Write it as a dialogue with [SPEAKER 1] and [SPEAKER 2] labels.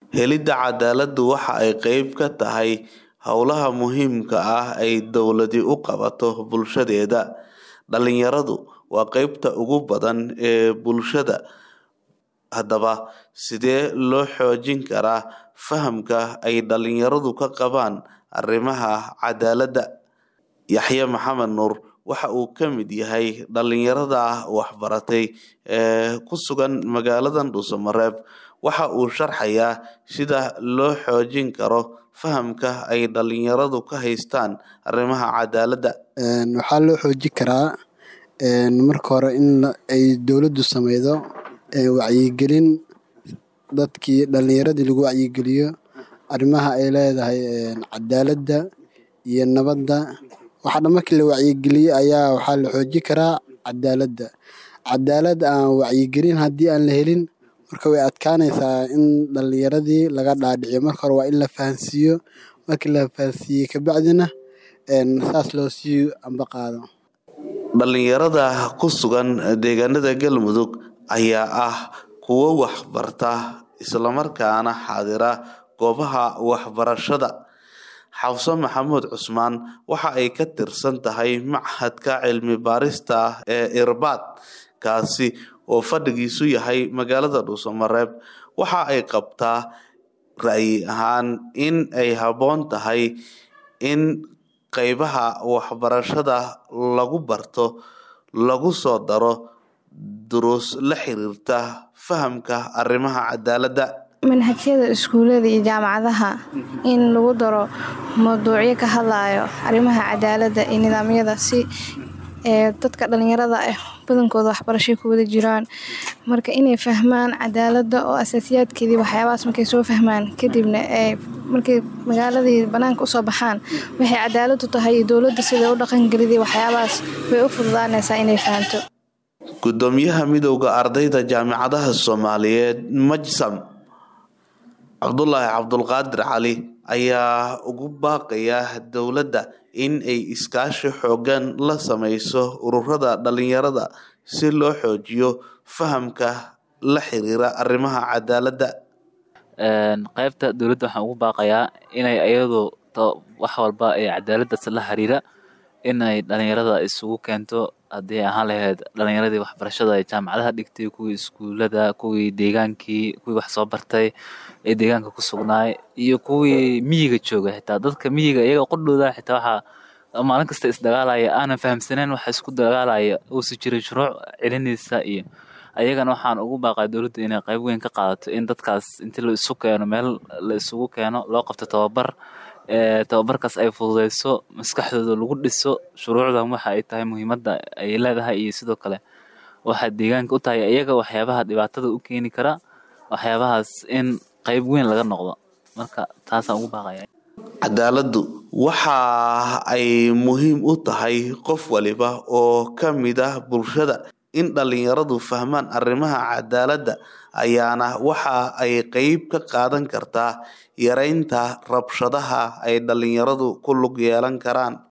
[SPEAKER 1] Helidda cadaaladdu waxa ay qayb ka tahay hawlaha muhiimka ah ee dawladdu u qabato bulshadeeda. Dhalinyaradu waa qaybta ugu badan ee bulshada. Haddaba, sidee loo xoojin karaa fahamka ay dhalinyaradu ka qabaan arrimaha cadaaladda? Yaxye Maxamed Nuur waxa uu ka mid yahay dhalinyarada wax baratay ee ku sugan magaalada Dhuuso-Mareeb. Waxa uu sharxayaa sida loo xoojin karo fahamka ay dhalinyaradu ka haystaan arrimaha cadaaladda.
[SPEAKER 2] Waxaa loo xoojin karaa marka hore in ay dowladdu sameydo wacyigelin dadkii dhalinyaradii lagu wacyigeliyo arrimaha ay leedahay cadaaladda iyo nabadda. Waxa dhan markii la wacyigeliyo ayaa waxaa la xoojin karaa cadaaladda. Cadaalad aan wacyigelin haddii aan la helin marka way adkaanaysaa in dhalinyaradii laga dhaadhiciyo. Marka hore waa in la fahansiiyo. Markii la fahansiiyo kabacdina saas loo sii ambaqaado.
[SPEAKER 1] Dhalinyarada ku sugan deegaanada Galmudug ayaa ah kuwo wax barta isla markaana xaadira goobaha waxbarashada. Xafsa Maxamuud Cusmaan waxa ay ka tirsan tahay Machadka Cilmi-baarista ee Irbaad, kaasi oo fadhigiisu yahay magaalada Dhuuso-Mareeb. Waxa ay qabtaa ra'yi ahaan in ay habboon tahay in qaybaha waxbarashada lagu barto lagu soo daro duruus la xiriirta fahamka arrimaha cadaaladda.
[SPEAKER 3] manhajyada iskuulada iyo jaamacadaha in lagu daro mawduucyo ka hadlayo arrimaha cadaaladda iyo nidaamyada si dadka dhalinyarada ah badankooda waxbarashay ku wada jiraan marka inay fahmaan cadaaladda oo asaasiyaadkeedii waxyaabahaas markay soo fahmaan kadibna ay markay magaaladii banaanka usoo baxaan waxay cadaaladdu tahay iyo dowladda siday u dhaqangeliday waxyaabahaas way u fududaanaysaa inay fahanto
[SPEAKER 1] Gudoomiyaha Midowga Ardayda Jaamacadaha Soomaaliyeed Majsam Cabdulaahi Cabdulqaadir Cali ayaa ugu baaqaya dowladda in ay iskaashi xooggan la sameyso ururada dhalinyarada si loo xoojiyo fahamka la xiriira arrimaha cadaaladda.
[SPEAKER 4] qaybta dowladda waxaan ugu baaqayaa inay ayadu wax walba ee cadaaladdaas la xiriira inay dhalinyarada isugu keento haddii ahaan lahayd dhalinyaradii waxbarashada ee jaamacadaha dhigtay kuwii iskuulada kuwii deegaankii kuwii wax soo bartay ee deegaanka ku sugnaay iyo kuwii miyiga jooga xitaa dadka miyiga iyaga qudhooda xitaa waxaa maalin kasta isdagaalaya aanan fahamsaneyn waxa isku dagaalaya uusi jiray shuruuc celinaysa iyo ayagana waxaan ugu baaqaa dowladda inay qayb weyn ka qaadato in dadkaas intii la isu keeno meel la isugu keeno loo qabto tababar tababarkaas ay fududeyso maskaxdooda lagu dhiso shuruucdan waxa ay tahay muhiimadda ay leedahay iyo sidoo kale waxaa deegaanka u tahay iyaga waxyaabaha dhibaatada u keeni kara waxyaabahaas in qayb weyn laga noqdo marka taasaan ugu baaqaya
[SPEAKER 1] cadaaladdu waxa ay muhiim u tahay qof waliba oo ka mid ah bulshada in dhalinyaradu fahmaan arrimaha cadaaladda ayaana waxa ay qayb ka qaadan kartaa yareynta rabshadaha ay dhalinyaradu ku lug yeelan karaan